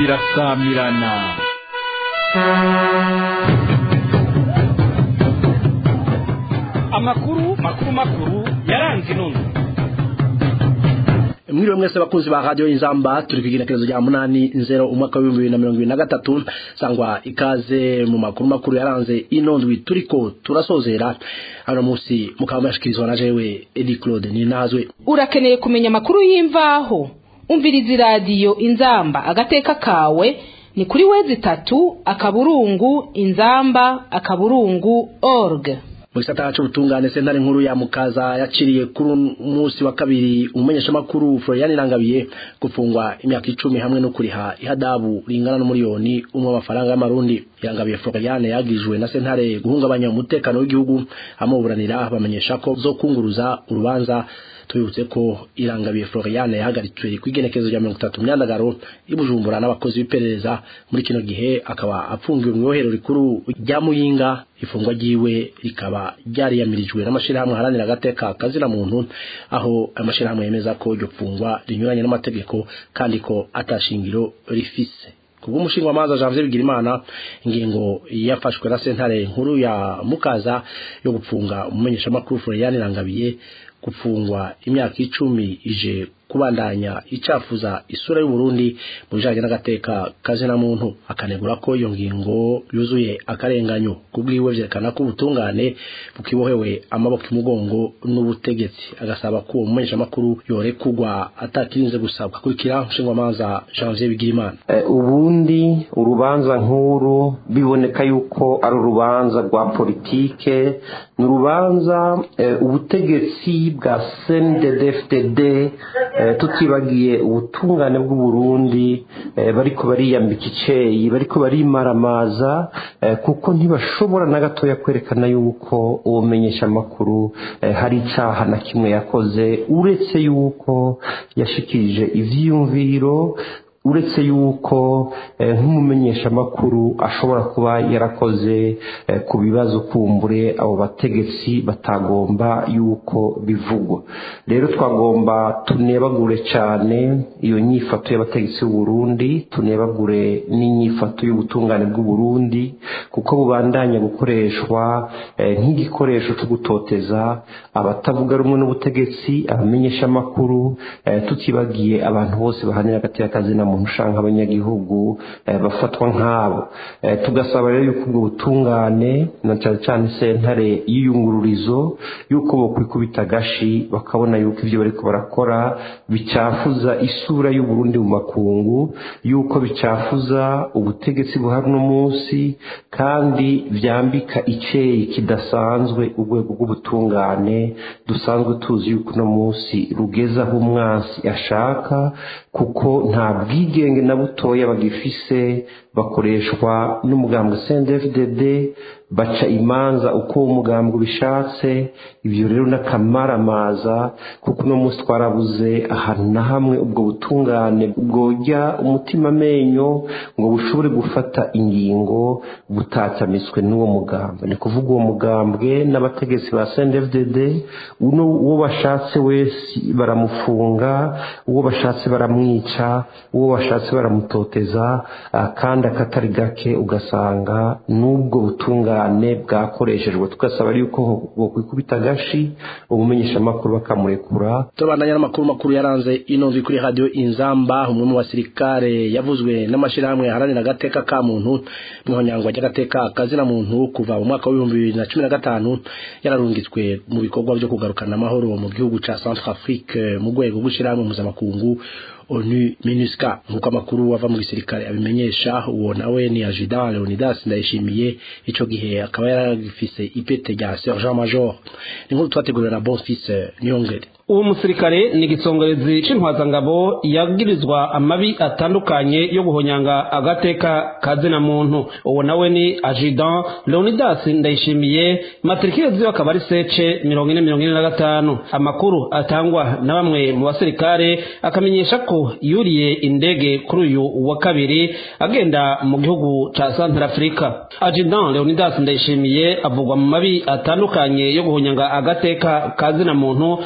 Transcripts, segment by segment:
irasamirana amakuru makuru makuru yaranze inono mwiriwe mwese bakunzi ba radio inzamba turi kwigenekerezo rya munani nzero umwaka w'ibihumbi bibiri na mirongo ibiri na gatatu sangwa ikaze mu makuru makuru yaranze inondwi turiko turasozera hano munsi mukaba mwashikirizwa na jewe edi claude ninazwe urakeneye kumenya amakuru y'imvaho umviriza iradiyo inzamba agateka kawe ni kuri wezi tatu akaburungu inzamba akaburungu org mu gisata c'ubutungane sentare nkuru ya mukaza yaciriye kuri umunsi wa kabiri umumenyeshamakuru Florian Irangabiye gufungwa imyaka icumi hamwe no kuriha ihadabu ringana n'umuriyoni umwe w'amafaranga y'amarundi Irangabiye Florian yagirijwe na sentare guhungabanya umutekano w'igihugu amuburanira bamenyesha ko zo kunguruza urubanza tubibutse ko irangabiye Florian yahagaritswe kwigenekezo rya 30 myandagaro ibujumbura n'abakozi b'iperereza muri kino gihe akaba apfungiwe mu ibohero rikuru rya Muyinga ifungwa ryiwe rikaba ryariyamirijwe n'amashirahamwe haranira agateka kazina muntu aho amashirahamwe yemeza ko iryo fungwa rinyuranye n'amategeko kandi ko atashingiro rifise kubwo umushinga w'amazi Janvier Bigirimana ingingo yafashwe na sentare nkuru ya Mukaza yo gupfunga umumenyesha makuru Florian Irangabiye gufungwa imyaka icumi ije kubandanya icafuza isura y'u Burundi mu bijanye n'agateka kazina muntu akanegura ko iyo ngingo yuzuye akarenganyo kubwiwe vyerekana ko ubutungane bukibohewe amaboko imugongo n'ubutegetsi agasaba ko uwo mumenyesha makuru yorekugwa atakirinze gusabwa kurikira nshingwamanza Janvier Bigirimana uh, ubundi urubanza nkuru biboneka yuko ari urubanza rwa politike ni urubanza uh, ubutegetsi bwa CNDD-FDD tutibagiye ubutungane bw'uburundi bariko bariyambika iceyi bariko barimaramaza kuko ntibashobora na gatoya kwerekana yuko uwo menyesha amakuru hari icaha na kimwe yakoze uretse yuko yashikirije ivyiyumviro uretse yuko nk'umumenyeshamakuru ashobora kuba yarakoze ku bibazo kumbure abo bategetsi batagomba yuko bivugwa rero twagomba tunebagure cyane iyo nyifato y'abategetsi b'uburundi tunebagure n'inyifato y'ubutungane bw'uburundi kuko bubandanya gukoreshwa nk'igikoresho cyo gutoteza abatavuga rumwe n'ubutegetsi abamenyeshamakuru tutibagiye abantu bose bahanira hagati y'akazi na muntu ushanga abanyagihugu bafatwa nk'abo tugasaba rero yuko ubwo butungane na cyane cyane sentare y'iyungururizo yuko bokwikubita agashi bakabona yuko ibyo bariko barakora bicafuza isura y'uburundi mu makungu yuko bicafuza ubutegetsi buhari uno munsi kandi vyambika iceyi kidasanzwe urwego rw'ubutungane dusanzwe tuzi yuko uno munsi rugeze aho umwansi ashaka kuko nta bwigenge na butoya bagifise bakoreshwa n'umugambwe CNDD-FDD baca imanza uko uwo mugambwe ubishatse ibyo rero n'akamaramaza kuko uno munsi twarabuze ahantu na hamwe ubwo butungane bwojya umutima amenyo ngo bushobore gufata ingingo butatamitswe n'uwo mugambwe ni kuvuga uwo mugambwe n'abategetsi ba CNDD-FDD uno uwo bashatse wese baramufunga uwo bashatse baramwica uwo bashatse baramutoteza kandi akatari gake ugasanga n'ubwo butungane bwakoreshejwe tugasaba yuko bokwikubita agashi umumenyeshamakuru bakamurekura tubandanya n'amakuru makuru yaranze inonzwi kuri radio inzamba umwe mu basirikare yavuzwe n'amashirahamwe haranira agateka ka muntu mwihonyangwa ry'agateka kazina muntu kuva mu mwaka w'ibihumbi bibiri na cumi na gatanu yararungitswe mu bikorwa vyo kugarukana amahoro mu gihugu ca Centrafrique mu rwego rw'ishirahamwe mpuzamakungu onu minuska nkuko amakuru ava mu gisirikare abimenyesha uwo nawe ni ajudan leonidas ndayishimiye ico gihe akaba yaragifise ipete rya sergent major ni nkuru twateguriwe na bonfils niyongere uwo musirikare ni igisongerezi c'intwazangabo yagirizwa amabi atandukanye yo guhonyanga agateka kazina muntu uwo nawe ni ajudan leonidas ndayishimiye matrikire ziwe akaba ari sece mirongo ine mirongo ine na gatanu amakuru atangwa na bamwe mu basirikare akamenyesha ko yuriye indege kuri uyu wa kabiri agenda mu gihugu ca santarafurika ajudan leonidas ndayishimiye avugwa mu mabi atandukanye yo guhonyanga agateka kazina muntu kuko yari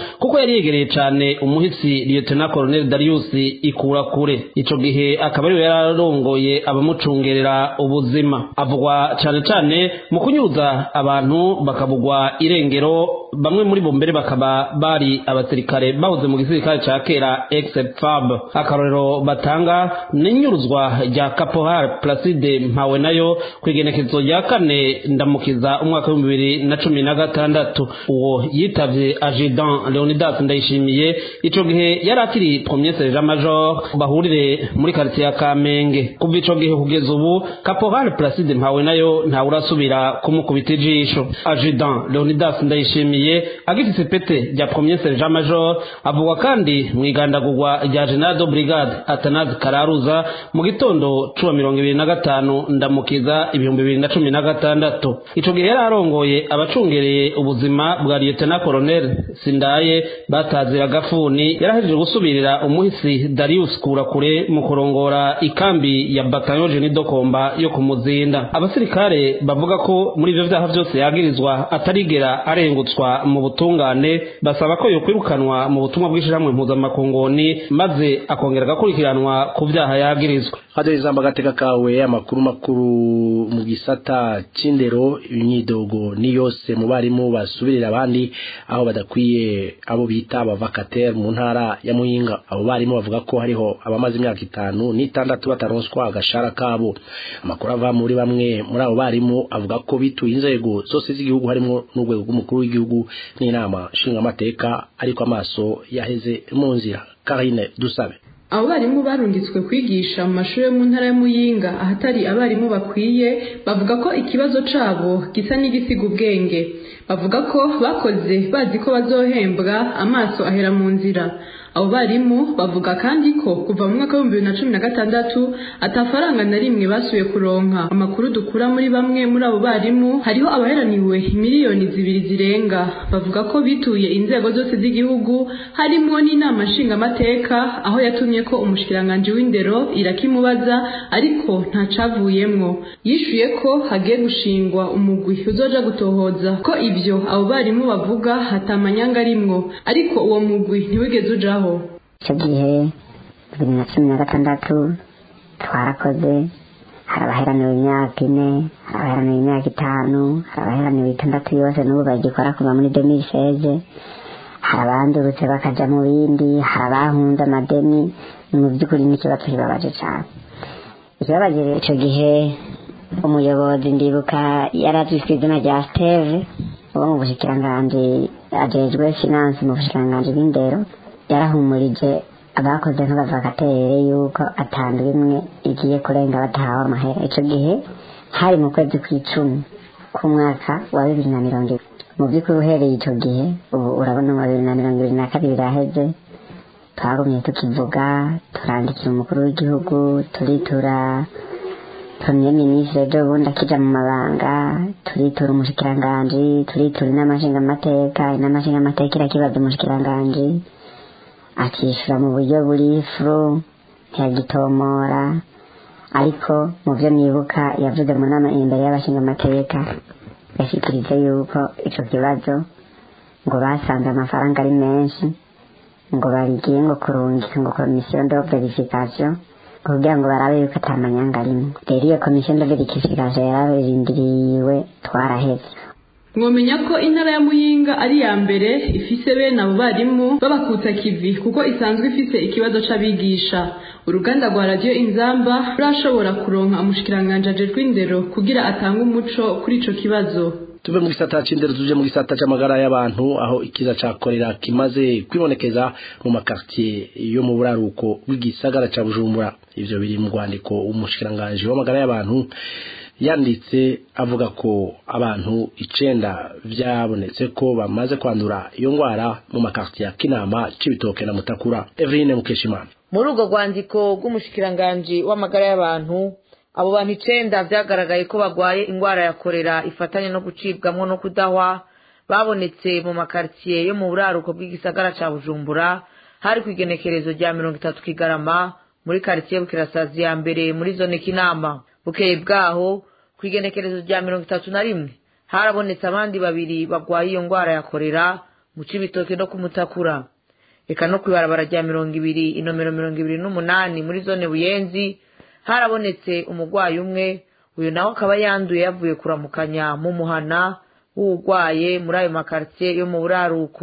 yari yegereye cane umuhisi lieutenant colonel Darius ikura kure ico gihe akaba ariwe yararongoye abamucungerera ubuzima avugwa cane cane mu kunyuza abantu bakabugwa irengero bamwe muri bo mbere bakaba bari abasirikare bahoze mu gisirikare ca kera ex-fab akarorero batanga n'inyuruzwa rya caporal placide mpawe nayo kw'igenekezo rya kane ndamukiza umwaka w'ibihumbi bibiri na cumi na gatandatu uwo yitavye ajidan leonidas ndayishimiye ico gihe yari akiri premier sergent major bahurire muri quartier ya kamenge kuva ico gihe kugeza ubu caporal placide mpawe nayo ntawurasubira kumukubita ijisho ajidan leonidas ndayishimiye agifise pete rya premier sergent major avugwa kandi mw'igandagurwa rya general de brigade atanazi kararuza mu gitondo cuma mirongo ibiri na gatanu ndamukiza ibihumbi bibiri na cumi na gatandatu ico gihe yari arongoye abacungereye ubuzima bwa lieutenant colonel sindaye batazira agafuni yarahejeje gusubirira umuhisi darius kurakure mu kurongora ikambi ya bataillon jeni dokomba yo kumuzinda abasirikare bavuga ko muri ivyo vyaha vyose yagirizwa atarigera arengutswa mu butungane basaba ko yokwirukanwa mu butumwa bw'ishirahamwe mpuzamakongoni maze akongera agakurikiranwa ku vyaha yagirizwa hado izamba gateka kawe amakuru makuru mu gisata c'indero imyidogo ni yose mu barimu basubirira abandi aho badakwiye abo bita abavakatere mu ntara ya muyinga abo barimu bavuga ko hariho abamaze imyaka itanu n'itandatu bataronswa agashara kabo amakuru ava muri bamwe muri abo barimu avuga ko bituye inzego zose z'igihugu harimo n'urwego rw'umukuru w'igihugu n'inama nshingamateka ariko amaso yaheze mu nzira karine dusabe abo barimu barungitswe kwigisha mu mashuri yo mu ntara ya muyinga ahatari abarimu bakwiye bavuga ko ikibazo cabo gisa n'igisiga ubwenge bavuga ko bakoze bazi ko bazohembwa amaso ahera mu nzira abo barimu bavuga kandi ko kuva mu mwaka w'ibihumbi bibiri na cumi na gatandatu atafaranga na rimwe basuye kuronka amakuru dukura muri bamwe muri abo barimu hariho abaheraniwe miliyoni zibiri zirenga bavuga ko bituye inzego zose z'igihugu harimwo n'inama nshingamateka aho yatumye ko umushikiranganji w'indero irakimubaza ariko ntacavuyemwo yishuye ko hagiye gushingwa umugwi uzoja gutohoza ko ivyo abo barimu bavuga hatamanyanga arimwo ariko uwo mugwi ntiwigeze ujaho icyo gihe bibiri na cumi na gatandatu twarakoze hari abaheraniwe imyaka ine hari abaheraniwe imyaka itanu hari abaheraniwe itandatu yose n'ubu bagikora kuva muri demiseze hari abandurutse bakaja mu bindi hari abahunze amadeni mu by'ukuri n'ikibazo kibabaje cyane ikibabaje icyo gihe umuyobozi ndibuka yari azwi ku izina rya steve uwo mu bushikiranganji ajejwe finance mu bushikiranganji bw'indero yarahumurije abakoze nk'abavakatere yuko atandwa imwe igiye kurenga batahawe amahera icyo gihe hari mu kwezi kw'icumi k'umwaka wa bibiri na mirongo ibiri mu by'ukuri uhereye icyo gihe ubu urabona mu bibiri na mirongo ibiri na kabiri iraheze twagumye tukivuga turandikira umukuru w'igihugu turitura premier ministre ejo bundi akija mu mabanga turitura umushikiranganji turitura inama nshingamateka inama nshingamateka irakibaza umushikiranganji akishyura mu buryo buri furu ntiyagitomora ariko mu byo nibuka yavuze mu nama imbere y'abashingamateka yashyikirije yuko icyo kibazo ngo basanze amafaranga ari menshi ngo bagiye ngo kurungika ngo komisiyo de verification kugira ngo barabe yuko atamanyanga arimo rero iyo komisiyo de verification yararindiriwe twaraheze mwomenya ko intara ya muyinga ari iya mbere ifise bene abo barimu b'abakutsa kivi kuko isanzwe ifise ikibazo c'abigisha uruganda rwa radiyo inzamba rurashobora kuronka umushikiranganji ajejwe indero kugira atange umuco kuri ico kibazo tuve mu gisata c'indero tuje mu gisata c'amagara y'abantu aho ikiza ca korera kimaze kwibonekeza mu makartier yo mu buraruko bw'igisagara ca bujumbura ivyo biri mu rwandiko umushikiranganji w'amagara y'abantu yanditse avuga ko abantu icenda vyabonetse ko bamaze kwandura iyo ngwara mu makartier ya kinama c'ibitoke na mutakura eveline mukeshimana muri urwo rwandiko rw'umushikiranganji w'amagara y'abantu abo bantu icenda vyagaragaye ko bagwaye ingwara ya korera ifatanye no gucibwamwo no kudahwa babonetse mu makaritiye yo mu buraruko bw'igisagara ca bujumbura hari ku igenekerezo rya mirongo itatu kigarama muri karitiye bukirasazi ya mbere muri zone kinama bukeye bwaho ku igenekerezo rya mirongo itatu na rimwe harabonetse abandi babiri bagwaye iyo ngwara ya korera mu cibitoke no kumutakura eka no kw'ibarabara rya mirongo ibiri inomero mirongo ibiri n'umunani muri zone buyenzi harabonetse umurwayi umwe uyu nawe akaba yanduye yavuye kuramukanya mu muhana w'urwaye muri ayo makaritsiye yo mu buraruko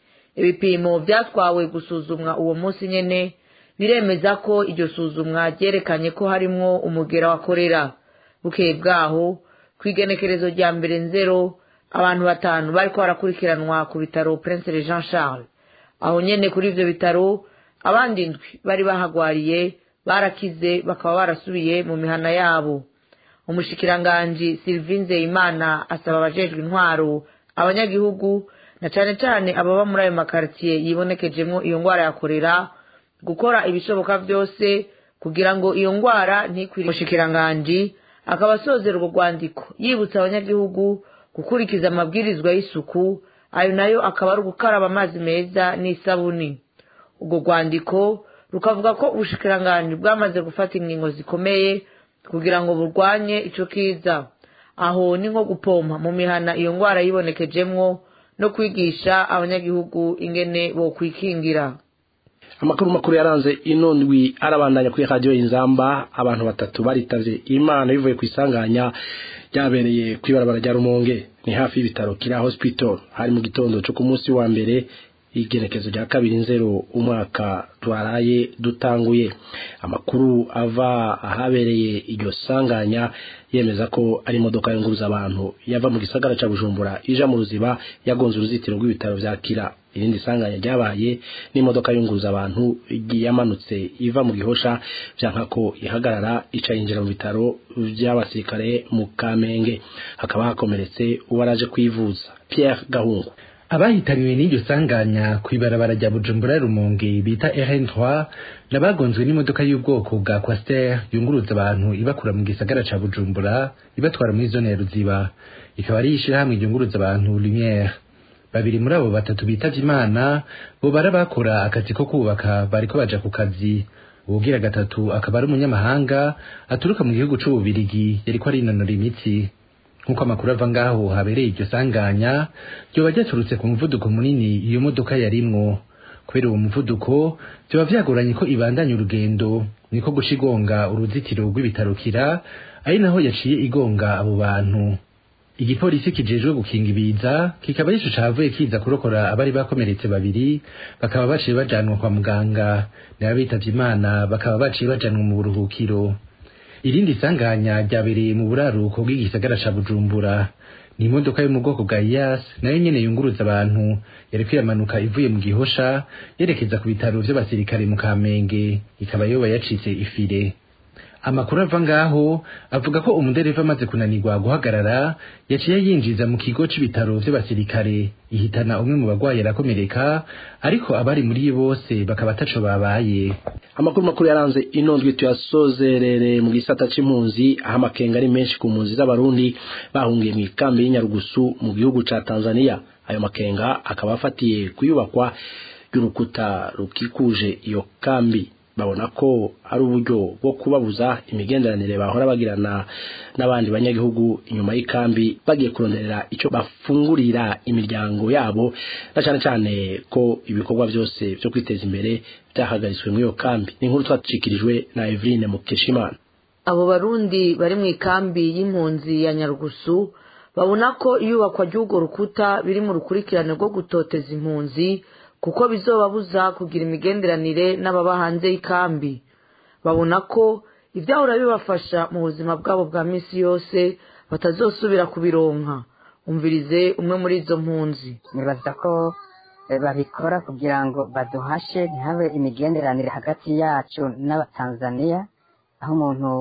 ibipimo byatwawe gusuzumwa uwo munsi nyene biremeza ko iryo suzumwa ryerekanye ko harimwo umugera wa korera bukeye bwaho ku igenekerezo rya mbere nzero abantu batanu bariko barakurikiranwa ku bitaro prince jean charles aho nyene kuri ivyo bitaro abandi ndwi bari bahagwariye barakize bakaba barasubiye mu mihana yabo umushikiranganji sylvie nzeyimana asaba abajejwe intwaro abanyagihugu na cane cane ababa muri ayo makaritsiye yibonekejemwo iyo ngwara ya korera gukora ibishoboka vyose kugira ngo iyo ngwara ntikwire umushikiranganji akaba asozera urwo rwandiko yibutsa abanyagihugu gukurikiza amabwirizwa y'isuku ayo nayo akaba ari ugukaraba amazi meza n'isabuni urwo rwandiko rukavuga ko ubushikiranganji bwamaze gufata ingingo zikomeye kugira ngo burwanye ico kiza aho ni nko gupompa mu mihana iyo ngwara yibonekejemwo no kwigisha abanyagihugu ingene bokwikingira amakuru makuru yaranze ino ndwi arabandanya kuri radiyo inzamba abantu batatu baritavye imana bivuye ku isanganya ryabereye kw'ibarabara rya rumonge ni hafi y'ibitaro kira hospital hari mu gitondo cyo ku munsi wa mbere igenekezo rya kabiri nzero umwaka twaraye dutanguye amakuru ava ahabereye iryo sanganya yemeza ko ari imodoka yunguruza abantu yava mu gisagara ca bujumbura ija mu ruziba yagonze uruzitiro rw'ibitaro vya kira irindi sanganya ryabaye n'imodoka yunguruza abantu yamanutse iva mu gihosha vyanka ko ihagarara ica yinjira mu bitaro vy'abasirikare mu kamenge hakaba hakomeretse uwaraje kwivuza pierre gahungu abahitanywe n'iryo sanganya kw'ibarabara rya bujumbura rumonge bita rn3 nabagonzwe n'imodoka y'ubwoko bwa quaster yunguruza abantu ibakura mu gisagara ca bujumbura ibatwara muri zone ya ruziba ikaba ari ishirahamwe ryunguruza abantu lumiere babiri muri abo batatu bitavye imana bo bara bakora akazi ko kubaka bariko baja ku kazi uwugira gatatu akaba ari umunyamahanga aturuka mu gihugu c'ububirigi yariko arinonora imitsi nk'uko amakuru ava ngaho habereye iryo sanganya ryoba ryaturutse ku muvuduko munini iyo modoka yarimwo kubera uwo muvuduko vyoba vyagoranye ko ibandanya urugendo niko guca igonga uruzitiro rw'ibitaro kira ari naho yaciye igonga abo bantu igipolisi kijejwe gukinga ibiza kikaba yico cavuye kiza kurokora abari bakomeretse babiri bakaba baciye bajanwa kwa muganga n'abitavye imana bakaba baciye bajanwa mu buruhukiro irindi sanganya ryabereye mu buraruko bw'igisagara ca bujumbura ni imodoka yo mu bwoko bwa iyas nayo nyene yunguruza abantu yariko iramanuka ivuye mu gihosha yerekeza ku bitaro vy'abasirikare mu kamenge ikaba yoba yacitse ifire amakuru ava ngaho avuga ko umudereva amaze kunanirwa guhagarara yaciye yinjiza mu kigo c'ibitaro vy'abasirikare ihitana umwe mu bagwayi arakomereka ariko abari muri bose bakaba ataco babaye amakuru makuru yaranze ino ndwi tuyasozerere mu gisata c'impunzi aho amakenga ari menshi ku mpunzi z'abarundi bahungiye mu ikambi y'inyarugusu mu gihugu ca tanzania ayo makenga akaba afatiye kuyubakwa ry'urukuta rukikuje iyo kambi babona ko ari uburyo bwo kubabuza imigenderanire bahora bagirana n'abandi banyagihugu inyuma y'ikambi bagiye kuronderera icyo bafungurira imiryango yabo na cyane cyane ko ibikorwa byose byo kwiteza imbere byahagaritswe muri iyo kambi ni inkuru twacikirijwe na Eveline Mukeshimana abo barundi bari mu ikambi y'impunzi ya nyarugusu babona ko iyubakwa ry'urwo rukuta biri mu rukurikirane rwo gutoteza impunzi kuko bizobabuza kugira imigenderanire n'ababa hanze y'ikambi babona ko ibyahora bibafasha mu buzima bwabo bwa minsi yose batazosubira kubironka umvirize umwe muri izo mpunzi nibaza ko babikora kugira ngo baduhashe ntihabe imigenderanire hagati yacu n'abatanzaniya aho umuntu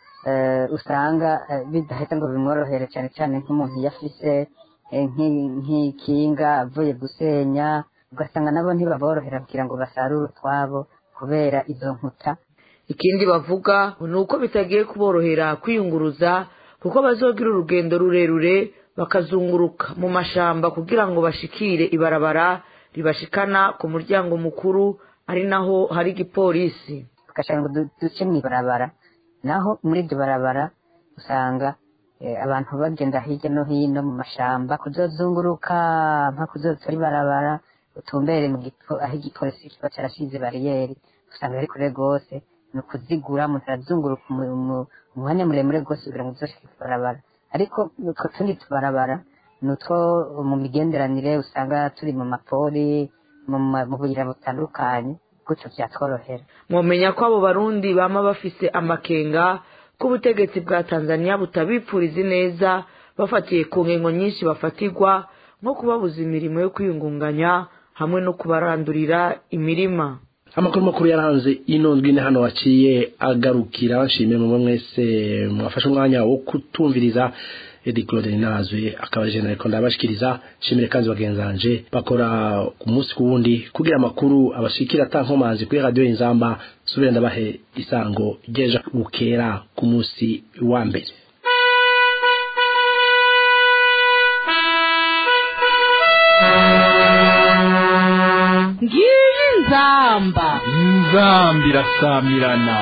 usanga bidahita ngo bimworohere cyane cyane nk'umuntu iyo afise nk'ikinga avuye gusenya ugasanga nabo ntibaborohera kugira ngo basarure utwabo kubera izo nkuta ikindi bavuga ni uko bitagiye kuborohera kwiyunguruza kuko bazogira urugendo rurerure bakazunguruka mu mashamba kugira ngo bashikire ibarabara ribashikana ku muryango mukuru ari naho hari igipolisi tugashaka ngo duce mu ibarabara naho muri iryo barabara usanga abantu bagenda hirya no hino mu mashamba kuzozunguruka nka kuzotora ibarabara utumbere mu gipo aho igipolisi kiba carashize bariyeri usanga ari kure rwose ni ukuzigura umuntu arazunguruka umu- umu- umwanya muremure rwose kugira ngo uzoshike kubarabara ariko utwo tundi tubarabara ni utwo mu migenderanire usanga turi mu mapori mu ma- mu buyira butandukanye gutyo vyatworohera mwomenya ko abo barundi bama bafise amakenga ko ubutegetsi bwa tanzania butabipfuriza neza bafatiye ku ngingo nyinshi bafatirwa nko kubabuza imirimo yo kwiyungunganya hamwe no kubarandurira imirima amakuru makuru yaranze ino ndwi ni hano waciye agarukira nshimiye mumwe mwese mwafashe umwanya wo kutumviriza Edi Claude Ninazwe akaba je nariko ndabashikiriza nshimire kandi bagenzanje bakora ku munsi ku wundi kugira amakuru abashikira atankomanzi kuri radio Inzamba subira ndabahe isango ryeja bukera ku munsi wa mbere ngiyi nzamba inzamba irasamirana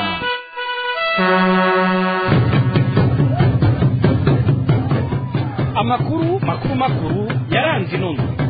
amakuru makuru makuru yaranze inono